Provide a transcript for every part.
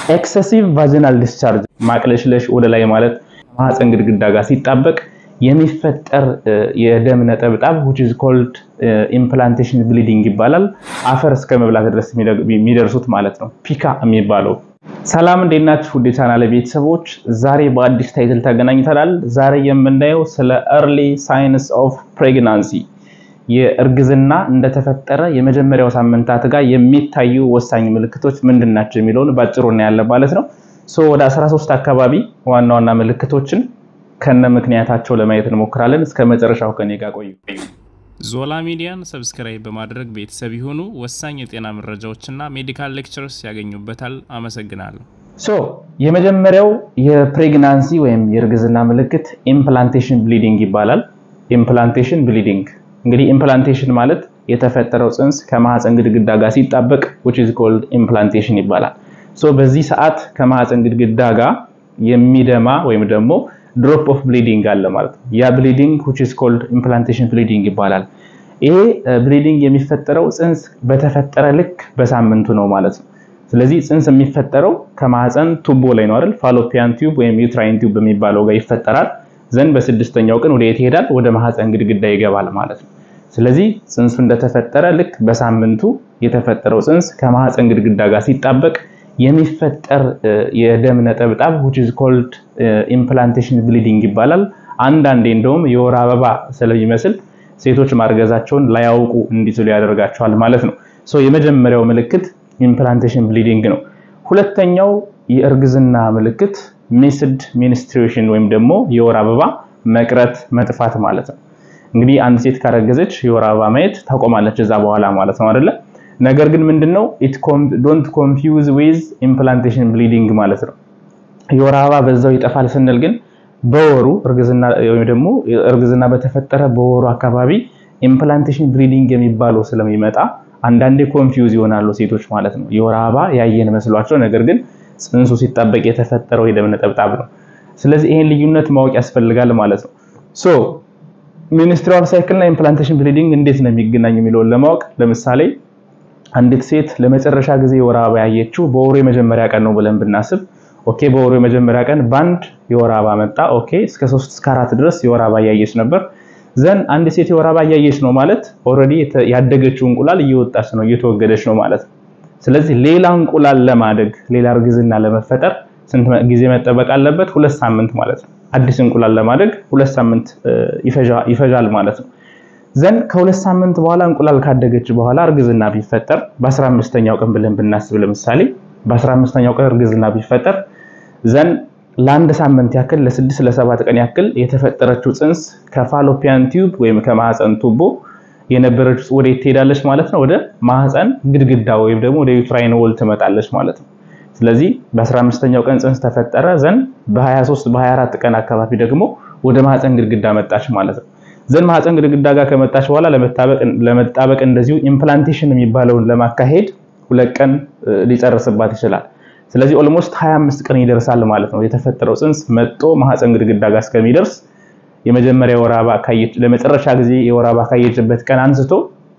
ኤክሰሲቭ ቫጂናል ዲስቻርጅ ማቅለሽለሽ ወደ ላይ ማለት ማህፀን ግድግዳ ጋር ሲጣበቅ የሚፈጠር የደም ነጠብጣብ which is called implantation bleeding ይባላል። አፈር እስከ መብላት ድረስ የሚደርሱት ማለት ነው ፒካ የሚባለው። ሰላም እንዴት ናችሁ? ውድ የቻናሌ ቤተሰቦች፣ ዛሬ በአዲስ ታይትል ተገናኝተናል። ዛሬ የምናየው ስለ early signs of pregnancy የእርግዝና እንደተፈጠረ የመጀመሪያው ሳምንታት ጋር የሚታዩ ወሳኝ ምልክቶች ምንድን ናቸው የሚለውን ባጭሩ እናያለን ማለት ነው። ሶ ወደ 13 አካባቢ ዋና ዋና ምልክቶችን ከነ ምክንያታቸው ለማየት እንሞክራለን። እስከ መጨረሻው ከኔ ጋር ቆዩ። ዞላ ሚዲያን ሰብስክራይብ በማድረግ ቤተሰብ የሆኑ ወሳኝ የጤና መረጃዎችና ሜዲካል ሌክቸርስ ያገኙበታል። አመሰግናለሁ። ሶ የመጀመሪያው የፕሬግናንሲ ወይም የእርግዝና ምልክት ኢምፕላንቴሽን ብሊዲንግ ይባላል። ኢምፕላንቴሽን ብሊዲንግ እንግዲህ ኢምፕላንቴሽን ማለት የተፈጠረው ጽንስ ከማህፀን ግድግዳ ጋር ሲጣበቅ which is called implantation ይባላል። ሶ በዚህ ሰዓት ከማህፀን ግድግዳ ጋር የሚደማ ወይም ደግሞ ድሮፕ ኦፍ ብሊዲንግ አለ ማለት ነው። ያ ብሊዲንግ which is called implantation bleeding ይባላል። ይሄ ብሊዲንግ የሚፈጠረው ጽንስ በተፈጠረ ልክ በሳምንቱ ነው ማለት ነው። ስለዚህ ጽንስ የሚፈጠረው ከማህፀን ቱቦ ላይ ነው አይደል? ፋሎፒያን ቲዩብ ወይም ዩትራይን ቲዩብ በሚባለው ጋር ይፈጠራል። ዘንድ በስድስተኛው ቀን ወደ የት ይሄዳል? ወደ ማህፀን ግድግዳ ይገባል ማለት ነው። ስለዚህ ጽንሱ እንደተፈጠረ ልክ በሳምንቱ የተፈጠረው ጽንስ ከማህፀን ግድግዳ ጋር ሲጣበቅ የሚፈጠር የደም ነጠብጣብ which is called implantation bleeding ይባላል። አንዳንዴ እንደውም የወር አበባ ስለሚመስል ሴቶች ማርገዛቸውን ላያውቁ እንዲችሉ ያደርጋቸዋል ማለት ነው። ሶ የመጀመሪያው ምልክት ኢምፕላንቴሽን ብሊዲንግ ነው። ሁለተኛው የእርግዝና ምልክት ሚስድ ሚኒስትሬሽን ወይም ደግሞ የወር አበባ መቅረት መጥፋት ማለት ነው። እንግዲህ አንድ ሴት ካረገዘች የወር አበባ ማየት ታቆማለች እዛ በኋላ ማለት ነው አይደለ? ነገር ግን ምንድነው ኢት ዶንት ኮንፊውዝ ዊዝ ኢምፕላንቴሽን ብሊዲንግ ማለት ነው። የወር አበባ በዛው ይጠፋል ስንል ግን በወሩ እርግዝና ወይም ደግሞ እርግዝና በተፈጠረ በወሩ አካባቢ ኢምፕላንቴሽን ብሊዲንግ የሚባለው ስለሚመጣ አንዳንዴ ኮንፊውዝ ይሆናሉ ሴቶች ማለት ነው። የወር አበባ ያየን መስሏቸው ነገር ግን ጽንሱ ሲጣበቅ የተፈጠረው የደም ነጠብጣብ ነው። ስለዚህ ይሄን ልዩነት ማወቅ ያስፈልጋል ማለት ነው። ሶ ሚኒስትሪያል ሳይክል እና ኢምፕላንቴሽን ብሊዲንግ እንዴት ነው የሚገናኝ የሚለውን ለማወቅ ለምሳሌ አንዲት ሴት ለመጨረሻ ጊዜ የወር አበባ ያየችው በወሩ የመጀመሪያ ቀን ነው ብለን ብናስብ፣ ኦኬ በወሩ የመጀመሪያ ቀን ባንድ የወር አበባ መጣ። ኦኬ እስከ 3 እስከ 4 ድረስ የወር አበባ እያየች ነበር። ዘን አንድ ሴት የወር አበባ እያየች ነው ማለት ኦልሬዲ ያደገችው እንቁላል እየወጣች ነው እየተወገደች ነው ማለት ነው። ስለዚህ ሌላ እንቁላል ለማደግ ሌላ እርግዝና ለመፈጠር ስንት ጊዜ መጠበቅ አለበት? ሁለት ሳምንት ማለት ነው። አዲስ እንቁላል ለማደግ ሁለት ሳምንት ይፈጃል ማለት ነው። ዘን ከሁለት ሳምንት በኋላ እንቁላል ካደገች በኋላ እርግዝና ቢፈጠር በ15ኛው ቀን ብለን ብናስብ ለምሳሌ በ15ኛው ቀን እርግዝና ቢፈጠር ዘን ለአንድ ሳምንት ያክል ለስድስት ለሰባት ቀን ያክል የተፈጠረችው ጽንስ ከፋሎፒያን ቲዩብ ወይም ከማህፀን ቱቦ የነበረች ወዴት ትሄዳለች ማለት ነው? ወደ ማህፀን ግድግዳ ወይም ደግሞ ወደ ዩትራይን ወል ትመጣለች ማለት ነው። ስለዚህ በ15ኛው ቀን ጽንስ ተፈጠረ ዘን በ23 በ24 ቀን አካባቢ ደግሞ ወደ ማህፀን ግድግዳ መጣች ማለት ነው። ዘን ማህፀን ግድግዳ ጋር ከመጣች በኋላ ለመጣበቅ እንደዚሁ ኢምፕላንቴሽን የሚባለውን ለማካሄድ ሁለት ቀን ሊጨርስባት ይችላል። ስለዚህ ኦልሞስት 25 ቀን ይደርሳል ማለት ነው። የተፈጠረው ጽንስ መጦ ማህፀን ግድግዳ ጋር እስከሚደርስ የመጀመሪያ የወር አበባ ካየች ለመጨረሻ ጊዜ የወር አበባ ካየችበት ቀን አንስቶ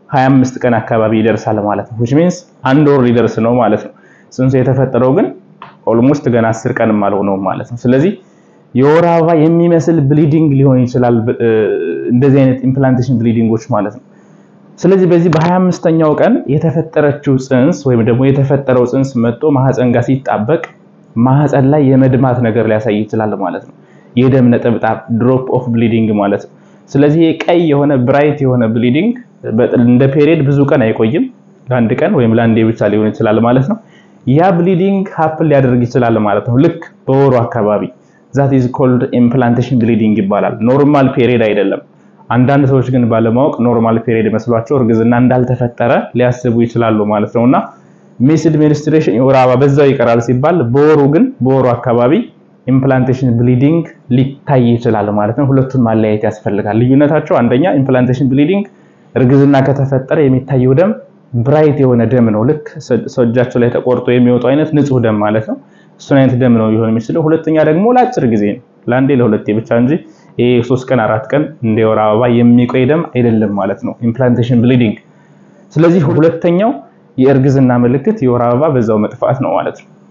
25 ቀን አካባቢ ይደርሳል ማለት ነው። which means አንድ ወር ሊደርስ ነው ማለት ነው። ጽንሱ የተፈጠረው ግን ኦልሞስት ገና 10 ቀንም አልሆነውም ማለት ነው። ስለዚህ የወር አበባ የሚመስል ብሊዲንግ ሊሆን ይችላል እንደዚህ አይነት ኢምፕላንቴሽን ብሊዲንጎች ማለት ነው። ስለዚህ በዚህ በ25ኛው ቀን የተፈጠረችው ጽንስ ወይም ደግሞ የተፈጠረው ጽንስ መጥቶ ማህፀን ጋር ሲጣበቅ ማህፀን ላይ የመድማት ነገር ሊያሳይ ይችላል ማለት ነው። የደም ነጠብጣብ ድሮፕ ኦፍ ብሊዲንግ ማለት ነው። ስለዚህ ቀይ የሆነ ብራይት የሆነ ብሊዲንግ እንደ ፔሪየድ ብዙ ቀን አይቆይም። ለአንድ ቀን ወይም ለአንዴ ብቻ ሊሆን ይችላል ማለት ነው። ያ ብሊዲንግ ሀፕን ሊያደርግ ይችላል ማለት ነው። ልክ በወሩ አካባቢ ዛት ኢዝ ኮልድ ኢምፕላንቴሽን ብሊዲንግ ይባላል። ኖርማል ፔሪየድ አይደለም። አንዳንድ ሰዎች ግን ባለማወቅ ኖርማል ፔሪየድ መስሏቸው እርግዝና እንዳልተፈጠረ ሊያስቡ ይችላሉ ማለት ነውና ሚስድ ሚኒስትሬሽን የወር አበባ በዛው ይቀራል ሲባል በወሩ ግን በወሩ አካባቢ ኢምፕላንቴሽን ብሊዲንግ ሊታይ ይችላል ማለት ነው። ሁለቱን ማለያየት ያስፈልጋል። ልዩነታቸው አንደኛ ኢምፕላንቴሽን ብሊዲንግ እርግዝና ከተፈጠረ የሚታየው ደም ብራይት የሆነ ደም ነው። ልክ ሰው እጃቸው ላይ ተቆርጦ የሚወጡ አይነት ንጹህ ደም ማለት ነው። እሱን አይነት ደም ነው ሊሆን የሚችለው። ሁለተኛ ደግሞ ለአጭር ጊዜ ነው፣ ለአንዴ ለሁለቴ ብቻ እንጂ ይሄ ሶስት ቀን አራት ቀን እንደ ወር አበባ የሚቆይ ደም አይደለም ማለት ነው ኢምፕላንቴሽን ብሊዲንግ። ስለዚህ ሁለተኛው የእርግዝና ምልክት የወር አበባ በዛው መጥፋት ነው ማለት ነው።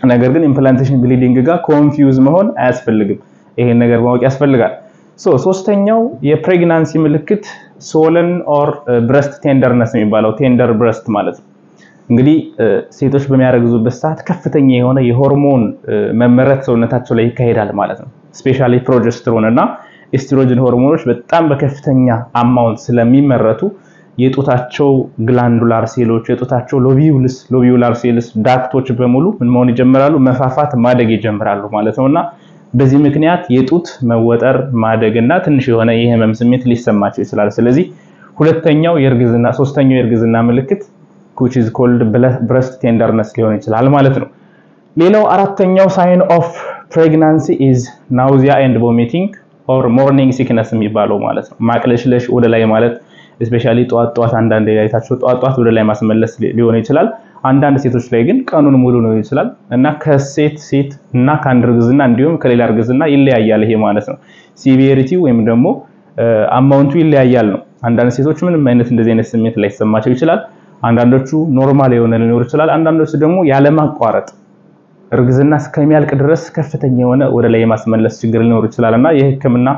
ነገር ግን ኢምፕላንቴሽን ብሊዲንግ ጋር ኮንፊውዝ መሆን አያስፈልግም። ይሄን ነገር ማወቅ ያስፈልጋል። ሶ ሶስተኛው የፕሬግናንሲ ምልክት ሶለን ኦር ብረስት ቴንደርነስ የሚባለው ቴንደር ብረስት ማለት ነው። እንግዲህ ሴቶች በሚያረግዙበት ሰዓት ከፍተኛ የሆነ የሆርሞን መመረት ሰውነታቸው ላይ ይካሄዳል ማለት ነው። ስፔሻሊ ፕሮጀስትሮን እና ኤስትሮጅን ሆርሞኖች በጣም በከፍተኛ አማውንት ስለሚመረቱ የጡታቸው ግላንዱላር ሴሎች፣ የጡታቸው ሎቢዩልስ ሎቢዩላር ሴልስ ዳክቶች በሙሉ ምን መሆን ይጀምራሉ? መፋፋት፣ ማደግ ይጀምራሉ ማለት ነውና በዚህ ምክንያት የጡት መወጠር ማደግ እና ትንሽ የሆነ የህመም ስሜት ሊሰማቸው ይችላል። ስለዚህ ሁለተኛው የእርግዝና ሶስተኛው የእርግዝና ምልክት which is called breast tenderness ሊሆን ይችላል ማለት ነው። ሌላው አራተኛው ሳይን ኦፍ ፕሬግናንሲ ኢዝ ናውዚያ ኤንድ ቮሚቲንግ ኦር ሞርኒንግ ሲክነስ የሚባለው ማለት ነው። ማቅለሽለሽ ወደ ላይ ማለት ስፔሻሊ ጠዋት ጠዋት አንዳንድ ላይታቸው ጠዋት ጠዋት ወደ ላይ ማስመለስ ሊሆን ይችላል። አንዳንድ ሴቶች ላይ ግን ቀኑን ሙሉ ነው ይችላል እና ከሴት ሴት እና ከአንድ እርግዝና እንዲሁም ከሌላ እርግዝና ይለያያል። ይሄ ማለት ነው ሲቪሪቲ ወይም ደግሞ አማውንቱ ይለያያል ነው። አንዳንድ ሴቶች ምንም አይነት እንደዚህ አይነት ስሜት ላይሰማቸው ይችላል። አንዳንዶቹ ኖርማል የሆነ ሊኖር ይችላል። አንዳንዶቹ ደግሞ ያለማቋረጥ እርግዝና እስከሚያልቅ ድረስ ከፍተኛ የሆነ ወደ ላይ የማስመለስ ችግር ሊኖር ይችላል እና የሕክምና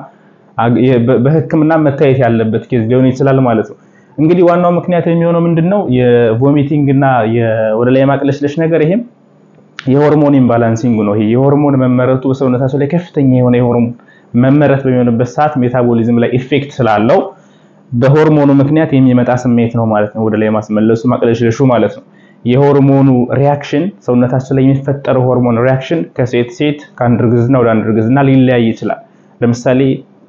በሕክምና መታየት ያለበት ኬዝ ሊሆን ይችላል ማለት ነው። እንግዲህ ዋናው ምክንያት የሚሆነው ምንድነው? የቮሚቲንግ እና ወደ ላይ የማቅለሽለሽ ነገር ይሄም የሆርሞን ኢምባላንሲንግ ነው። ይሄ የሆርሞን መመረቱ በሰውነታቸው ላይ ከፍተኛ የሆነ የሆርሞን መመረት በሚሆንበት ሰዓት ሜታቦሊዝም ላይ ኢፌክት ስላለው በሆርሞኑ ምክንያት የሚመጣ ስሜት ነው ማለት ነው። ወደ ላይ ማስመለሱ ማቅለሽለሹ ማለት ነው። የሆርሞኑ ሪያክሽን ሰውነታችን ላይ የሚፈጠረው ሆርሞን ሪያክሽን ከሴት ሴት ከአንድ እርግዝና ወደ አንድ እርግዝና ሊለያይ ይችላል። ለምሳሌ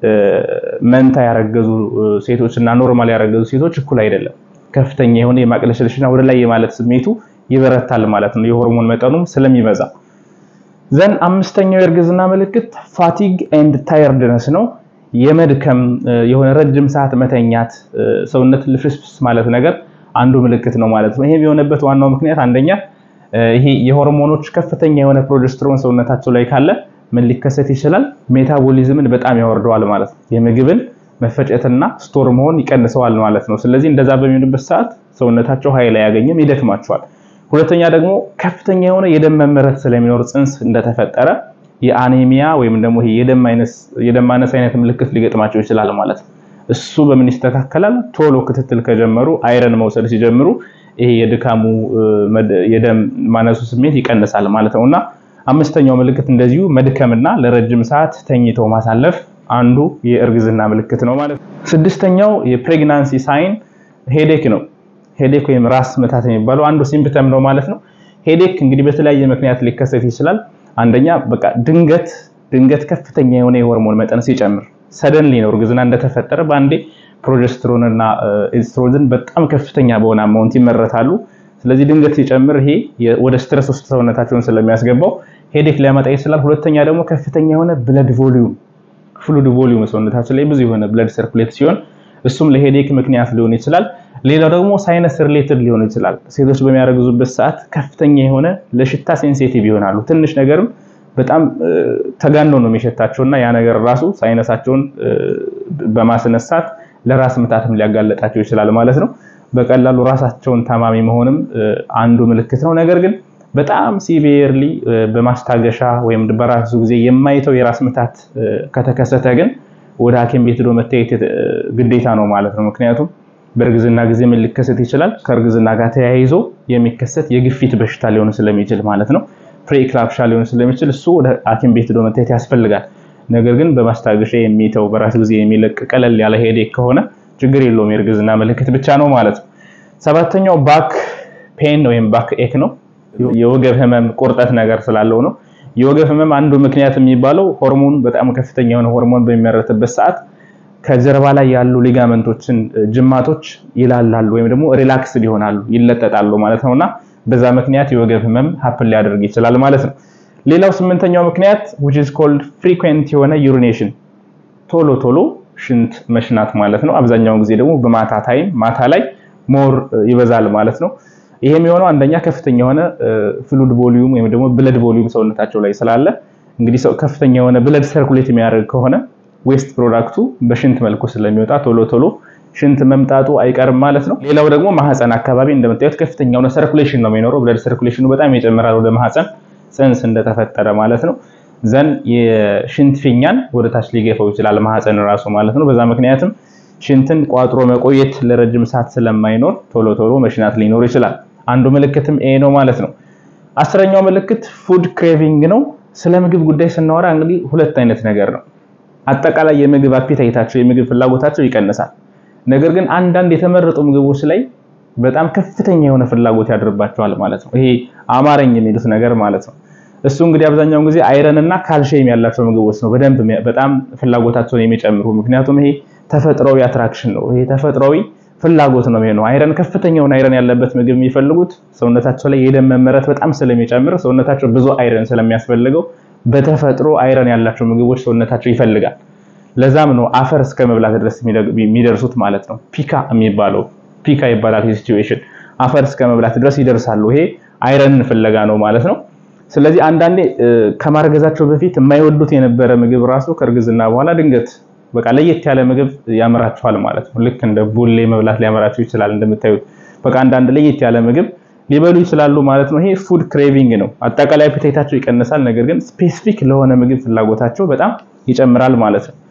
መንታ ያረገዙ ሴቶች እና ኖርማል ያረገዙ ሴቶች እኩል አይደለም። ከፍተኛ የሆነ የማቅለሽለሽና ወደ ላይ የማለት ስሜቱ ይበረታል ማለት ነው። የሆርሞን መጠኑም ስለሚበዛ ዘን አምስተኛው የእርግዝና ምልክት ፋቲግ ኤንድ ታየርድነስ ነው። የመድከም የሆነ ረጅም ሰዓት መተኛት፣ ሰውነት ልፍስፍስ ማለት ነገር አንዱ ምልክት ነው ማለት ነው። ይሄ የሆነበት ዋናው ምክንያት አንደኛ ይሄ የሆርሞኖች ከፍተኛ የሆነ ፕሮጀስትሮን ሰውነታቸው ላይ ካለ ምን ሊከሰት ይችላል? ሜታቦሊዝምን በጣም ያወርደዋል ማለት ነው። የምግብን መፈጨትና ስቶር መሆን ይቀንሰዋል ማለት ነው። ስለዚህ እንደዛ በሚሆንበት ሰዓት ሰውነታቸው ኃይል አያገኝም፣ ይደክማቸዋል። ሁለተኛ ደግሞ ከፍተኛ የሆነ የደም መመረት ስለሚኖር ጽንስ እንደተፈጠረ የአኔሚያ ወይም ደግሞ ይሄ የደም ማነስ አይነት ምልክት ሊገጥማቸው ይችላል ማለት ነው። እሱ በምን ይስተካከላል? ቶሎ ክትትል ከጀመሩ አይረን መውሰድ ሲጀምሩ ይሄ የድካሙ የደም ማነሱ ስሜት ይቀንሳል ማለት ነውና አምስተኛው ምልክት እንደዚሁ መድከምና ለረጅም ሰዓት ተኝተው ማሳለፍ አንዱ የእርግዝና ምልክት ነው ማለት ነው። ስድስተኛው የፕሬግናንሲ ሳይን ሄዴክ ነው። ሄዴክ ወይም ራስ ምታት የሚባለው አንዱ ሲምፕተም ነው ማለት ነው። ሄዴክ እንግዲህ በተለያየ ምክንያት ሊከሰት ይችላል። አንደኛ በቃ ድንገት ድንገት ከፍተኛ የሆነ የሆርሞን መጠን ሲጨምር ሰደንሊ ነው እርግዝና እንደተፈጠረ በአንዴ ፕሮጀስትሮን እና ኤስትሮጅን በጣም ከፍተኛ በሆነ አማውንት ይመረታሉ። ስለዚህ ድንገት ሲጨምር ይሄ ወደ ስትረስ ውስጥ ሰውነታቸውን ስለሚያስገባው ሄዴክ ሊያመጣ ይችላል። ሁለተኛ ደግሞ ከፍተኛ የሆነ ብለድ ቮሊዩም ፍሉድ ቮሊዩም ሰውነታችን ላይ ብዙ የሆነ ብለድ ሰርኩሌት ሲሆን እሱም ለሄዴክ ምክንያት ሊሆን ይችላል። ሌላው ደግሞ ሳይነስ ሪሌትድ ሊሆን ይችላል። ሴቶች በሚያረግዙበት ሰዓት ከፍተኛ የሆነ ለሽታ ሴንሲቲቭ ይሆናሉ። ትንሽ ነገርም በጣም ተጋኖ ነው የሚሸታቸው እና ያ ነገር ራሱ ሳይነሳቸውን በማስነሳት ለራስ ምታትም ሊያጋለጣቸው ይችላል ማለት ነው። በቀላሉ ራሳቸውን ታማሚ መሆንም አንዱ ምልክት ነው። ነገር ግን በጣም ሲቪየርሊ በማስታገሻ ወይም በራሱ ጊዜ የማይተው የራስ ምታት ከተከሰተ ግን ወደ ሐኪም ቤት ሄዶ መታየት ግዴታ ነው ማለት ነው። ምክንያቱም በእርግዝና ጊዜ ምን ሊከሰት ይችላል? ከእርግዝና ጋር ተያይዞ የሚከሰት የግፊት በሽታ ሊሆን ስለሚችል ማለት ነው ፕሪክላፕሻ ሊሆን ስለሚችል እሱ ወደ ሐኪም ቤት ሄዶ መታየት ያስፈልጋል። ነገር ግን በማስታገሻ የሚተው በራሱ ጊዜ የሚለቅ ቀለል ያለ ሄዴክ ከሆነ ችግር የለውም፣ የእርግዝና ምልክት ብቻ ነው ማለት ነው። ሰባተኛው ባክ ፔን ወይም ባክ ኤክ ነው። የወገብ ህመም ቁርጠት ነገር ስላለው ነው። የወገብ ህመም አንዱ ምክንያት የሚባለው ሆርሞን በጣም ከፍተኛ የሆነ ሆርሞን በሚመረትበት ሰዓት ከጀርባ ላይ ያሉ ሊጋመንቶችን ጅማቶች ይላላሉ ወይም ደግሞ ሪላክስ ይሆናሉ ይለጠጣሉ ማለት ነውና በዛ ምክንያት የወገብ ህመም ሀፕን ሊያደርግ ይችላል ማለት ነው። ሌላው ስምንተኛው ምክንያት which is called frequent የሆነ ዩሪኔሽን ቶሎ ቶሎ ሽንት መሽናት ማለት ነው። አብዛኛውን ጊዜ ደግሞ በማታ ታይም ማታ ላይ ሞር ይበዛል ማለት ነው። ይሄ የሚሆነው አንደኛ ከፍተኛ የሆነ ፍሉድ ቮሊዩም ወይም ደግሞ ብለድ ቮሊዩም ሰውነታቸው ላይ ስላለ እንግዲህ ሰው ከፍተኛ የሆነ ብለድ ሰርኩሌት የሚያደርግ ከሆነ ዌስት ፕሮዳክቱ በሽንት መልኩ ስለሚወጣ ቶሎ ቶሎ ሽንት መምጣቱ አይቀርም ማለት ነው። ሌላው ደግሞ ማህፀን አካባቢ እንደምታዩት ከፍተኛ የሆነ ሰርኩሌሽን ነው የሚኖረው። ብለድ ሰርኩሌሽኑ በጣም ይጨምራል ወደ ማህፀን። ፅንስ እንደተፈጠረ ማለት ነው ዘን የሽንት ፊኛን ወደ ታች ሊገፋው ይችላል ማህፀን ራሱ ማለት ነው። በዛ ምክንያትም ሽንትን ቋጥሮ መቆየት ለረጅም ሰዓት ስለማይኖር ቶሎ ቶሎ መሽናት ሊኖር ይችላል። አንዱ ምልክትም ይሄ ነው ማለት ነው። አስረኛው ምልክት ፉድ ክሬቪንግ ነው። ስለ ምግብ ጉዳይ ስናወራ እንግዲህ ሁለት አይነት ነገር ነው። አጠቃላይ የምግብ አፒታይታቸው የምግብ ፍላጎታቸው ይቀንሳል። ነገር ግን አንዳንድ የተመረጡ ምግቦች ላይ በጣም ከፍተኛ የሆነ ፍላጎት ያድርባቸዋል ማለት ነው። ይሄ አማረኝ የሚሉት ነገር ማለት ነው። እሱ እንግዲህ አብዛኛውን ጊዜ አይረን እና ካልሽየም ያላቸው ምግቦች ነው በደንብ በጣም ፍላጎታቸውን የሚጨምሩ ምክንያቱም ይሄ ተፈጥሯዊ አትራክሽን ነው። ይሄ ተፈጥሯዊ ፍላጎት ነው የሚሆነው። አይረን ከፍተኛውን አይረን ያለበት ምግብ የሚፈልጉት ሰውነታቸው ላይ የደም መመረት በጣም ስለሚጨምር ሰውነታቸው ብዙ አይረን ስለሚያስፈልገው በተፈጥሮ አይረን ያላቸው ምግቦች ሰውነታቸው ይፈልጋል። ለዛም ነው አፈር እስከ መብላት ድረስ የሚደርሱት ማለት ነው። ፒካ የሚባለው ፒካ ይባላል ሲቹዌሽን አፈር እስከ መብላት ድረስ ይደርሳሉ። ይሄ አይረንን ፍለጋ ነው ማለት ነው። ስለዚህ አንዳንዴ ከማርገዛቸው በፊት የማይወዱት የነበረ ምግብ ራሱ ከእርግዝና በኋላ ድንገት በቃ ለየት ያለ ምግብ ያምራቸዋል ማለት ነው። ልክ እንደ ቡሌ መብላት ሊያመራቸው ይችላል። እንደምታዩት በቃ አንዳንድ ለየት ያለ ምግብ ሊበሉ ይችላሉ ማለት ነው። ይሄ ፉድ ክሬቪንግ ነው። አጠቃላይ አፒታይታቸው ይቀንሳል፣ ነገር ግን ስፔሲፊክ ለሆነ ምግብ ፍላጎታቸው በጣም ይጨምራል ማለት ነው።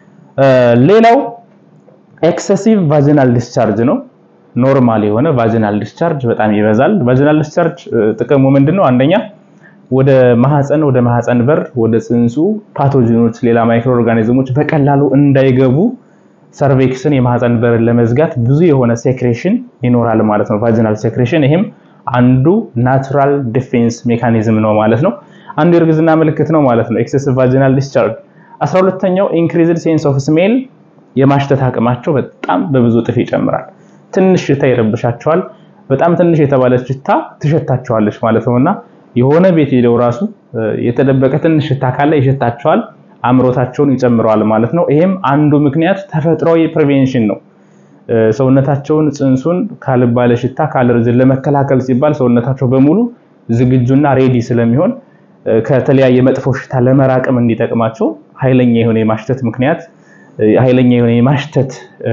ሌላው ኤክሰሲቭ ቫጂናል ዲስቻርጅ ነው። ኖርማል የሆነ ቫጂናል ዲስቻርጅ በጣም ይበዛል። ቫጂናል ዲስቻርጅ ጥቅሙ ምንድነው? አንደኛ ወደ ማህፀን ወደ ማህፀን በር ወደ ጽንሱ ፓቶጂኖች፣ ሌላ ማይክሮ ኦርጋኒዝሞች በቀላሉ እንዳይገቡ ሰርቬክስን የማህፀን በርን ለመዝጋት ብዙ የሆነ ሴክሬሽን ይኖራል ማለት ነው። ቫጂናል ሴክሬሽን ይሄም አንዱ ናቹራል ዲፌንስ ሜካኒዝም ነው ማለት ነው። አንዱ የእርግዝና ምልክት ነው ማለት ነው። ኤክሰሲቭ ቫጂናል ዲስቻርጅ። 12ኛው ኢንክሪዝድ ሴንስ ኦፍ ስሜል የማሽተት አቅማቸው በጣም በብዙ እጥፍ ይጨምራል። ትንሽ ሽታ ይረብሻቸዋል። በጣም ትንሽ የተባለች ሽታ ትሸታቸዋለች ማለት ነውና የሆነ ቤት ሄደው ራሱ የተደበቀ ትንሽ ሽታ ካለ ይሸታቸዋል። አምሮታቸውን ይጨምረዋል ማለት ነው። ይሄም አንዱ ምክንያት ተፈጥሯዊ ፕሪቬንሽን ነው። ሰውነታቸውን ጽንሱን ካልባለ ሽታ ካለርጅን ለመከላከል ሲባል ሰውነታቸው በሙሉ ዝግጁና ሬዲ ስለሚሆን ከተለያየ መጥፎ ሽታ ለመራቅም እንዲጠቅማቸው ኃይለኛ የሆነ የማሽተት ምክንያት ኃይለኛ የሆነ የማሽተት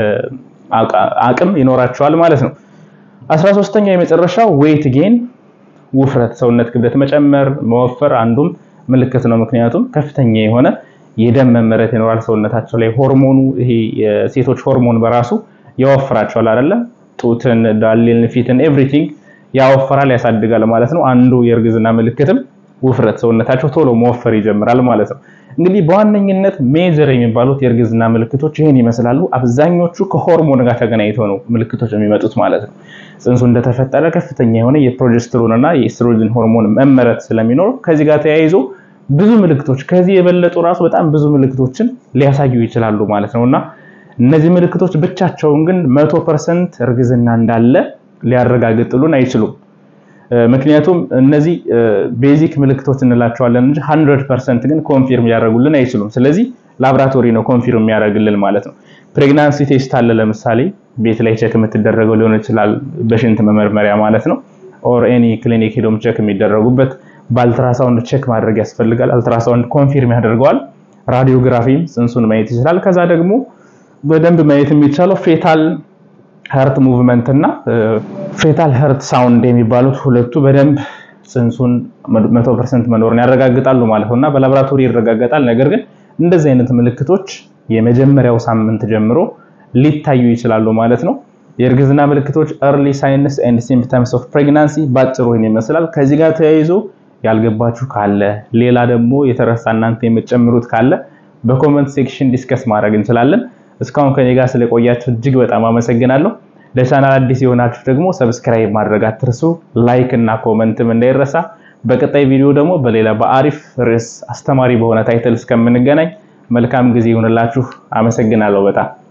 አቅም ይኖራቸዋል ማለት ነው። 13ኛው የመጨረሻው ዌይት ጌን ውፍረት፣ ሰውነት ክብደት መጨመር፣ መወፈር አንዱም ምልክት ነው። ምክንያቱም ከፍተኛ የሆነ የደም መመረት ይኖራል ሰውነታቸው ላይ ሆርሞኑ ይሄ የሴቶች ሆርሞን በራሱ ያወፍራቸዋል አይደለ? ጡትን፣ ዳሌን፣ ፊትን ኤቭሪቲንግ ያወፍራል፣ ያሳድጋል ማለት ነው። አንዱ የእርግዝና ምልክትም ውፍረት፣ ሰውነታቸው ቶሎ መወፈር ይጀምራል ማለት ነው። እንግዲህ በዋነኝነት ሜጀር የሚባሉት የእርግዝና ምልክቶች ይህን ይመስላሉ። አብዛኞቹ ከሆርሞን ጋር ተገናኝተው ነው ምልክቶች የሚመጡት ማለት ነው። ጽንሱ እንደተፈጠረ ከፍተኛ የሆነ የፕሮጀስትሮን እና የኤስትሮጅን ሆርሞን መመረት ስለሚኖር ከዚህ ጋር ተያይዞ ብዙ ምልክቶች ከዚህ የበለጡ ራሱ በጣም ብዙ ምልክቶችን ሊያሳዩ ይችላሉ ማለት ነው እና እነዚህ ምልክቶች ብቻቸውን ግን መቶ ፐርሰንት እርግዝና እንዳለ ሊያረጋግጥሉን አይችሉም። ምክንያቱም እነዚህ ቤዚክ ምልክቶች እንላቸዋለን እንጂ 100% ግን ኮንፊርም ሊያደርጉልን አይችሉም። ስለዚህ ላብራቶሪ ነው ኮንፊርም የሚያደርግልን ማለት ነው። ፕሬግናንሲ ቴስት አለ ለምሳሌ ቤት ላይ ቼክ የምትደረገው ሊሆን ይችላል በሽንት መመርመሪያ ማለት ነው። ኦር ኤኒ ክሊኒክ ሄዶም ቼክ የሚደረጉበት በአልትራሳውንድ ቼክ ማድረግ ያስፈልጋል። አልትራሳውንድ ኮንፊርም ያደርገዋል። ራዲዮግራፊም ጽንሱን ማየት ይችላል። ከዛ ደግሞ በደንብ ማየት የሚቻለው ፌታል ሀርት ሙቭመንት እና ፌታል ሀርት ሳውንድ የሚባሉት ሁለቱ በደንብ ጽንሱን 100% መኖርን ያረጋግጣሉ ማለት ነው እና በላቦራቶሪ ይረጋገጣል። ነገር ግን እንደዚህ አይነት ምልክቶች የመጀመሪያው ሳምንት ጀምሮ ሊታዩ ይችላሉ ማለት ነው። የእርግዝና ምልክቶች ኤርሊ ሳይንስ ኤንድ ሲምፕተምስ ኦፍ ፕሬግናንሲ ባጭሩ ይህን ይመስላል። ከዚህ ጋር ተያይዞ ያልገባችሁ ካለ ሌላ ደግሞ የተረሳ እናንተ የምትጨምሩት ካለ በኮመንት ሴክሽን ዲስከስ ማድረግ እንችላለን። እስካሁን ከኔ ጋር ስለቆያችሁ እጅግ በጣም አመሰግናለሁ። ለቻናል አዲስ የሆናችሁ ደግሞ ሰብስክራይብ ማድረግ አትርሱ። ላይክ እና ኮመንትም እንዳይረሳ። በቀጣይ ቪዲዮ ደግሞ በሌላ በአሪፍ ርዕስ አስተማሪ በሆነ ታይትል እስከምንገናኝ መልካም ጊዜ ይሁንላችሁ። አመሰግናለሁ በጣም